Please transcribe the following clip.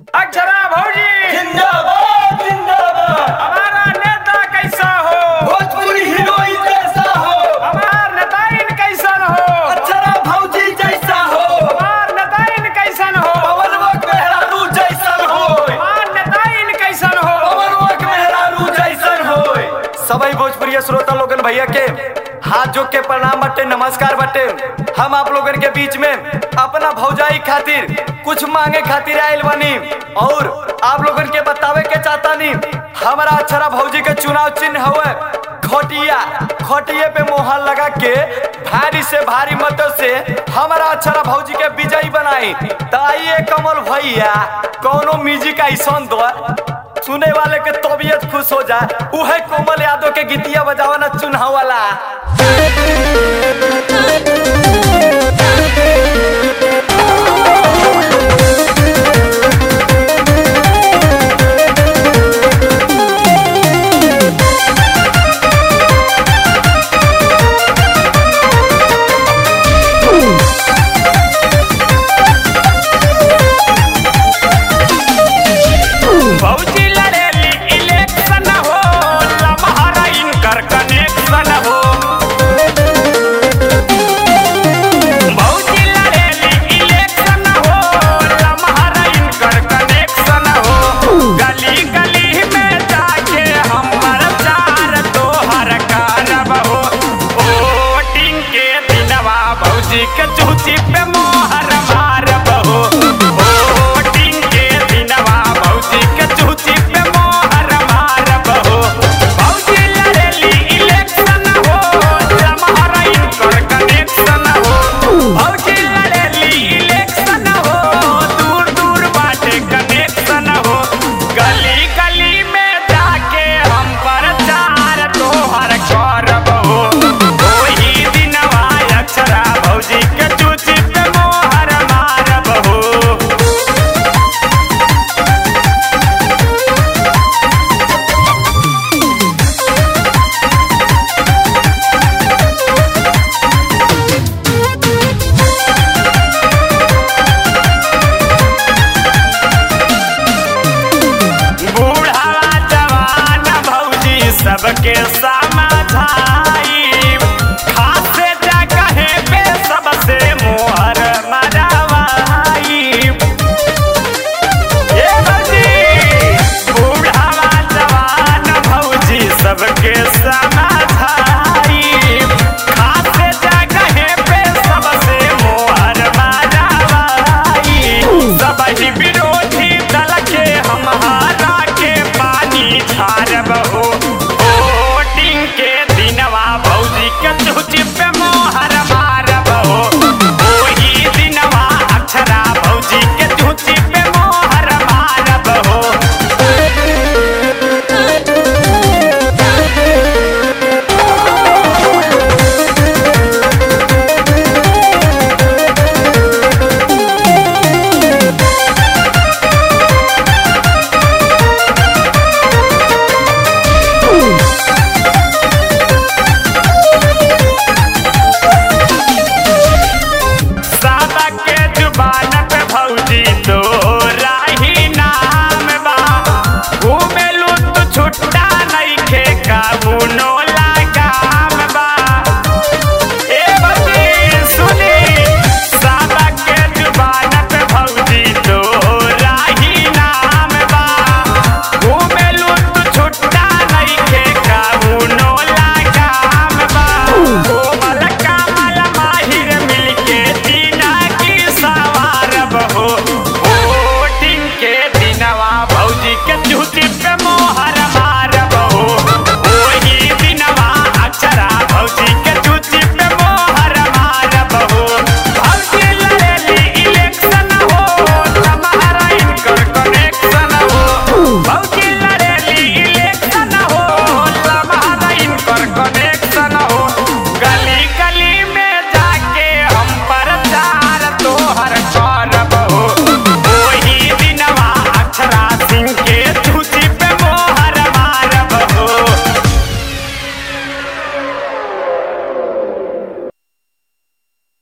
अक्षरा भौजी जिंदाबाद जिंदाबाद हमारा नेता कैसा हो भोजपुरी हीरोइन जैसा हो हमार नेताइन कैसन हो अक्षरा भौजी जैसा हो हमार नेताइन कैसन हो पवनवक मेहरारू जैसन हो हमार नेताइन कैसन हो पवनवक मेहरारू जैसन हो सभी भोजपुरी श्रोता लोगन भैया के हाथ जोक के प्रणाम बटे नमस्कार बटे हम आप लोगन के बीच में अपना भौजाई खातिर कुछ मांगे खातिर आयल बनी और आप लोगन के बतावे के चाहता नी हमारा अक्षरा भौजी के चुनाव चिन्ह हुए खटिया खटिए पे मोहर लगा के भारी से भारी मतों से हमारा अक्षरा भौजी के विजयी बनाई तो आइए कमल भैया कौनो म्यूजिक ऐसा दो सुने वाले के तबीयत खुश हो जाए उहे कोमल यादव के गीतिया बजावा ना चुनाव वाला Thank you.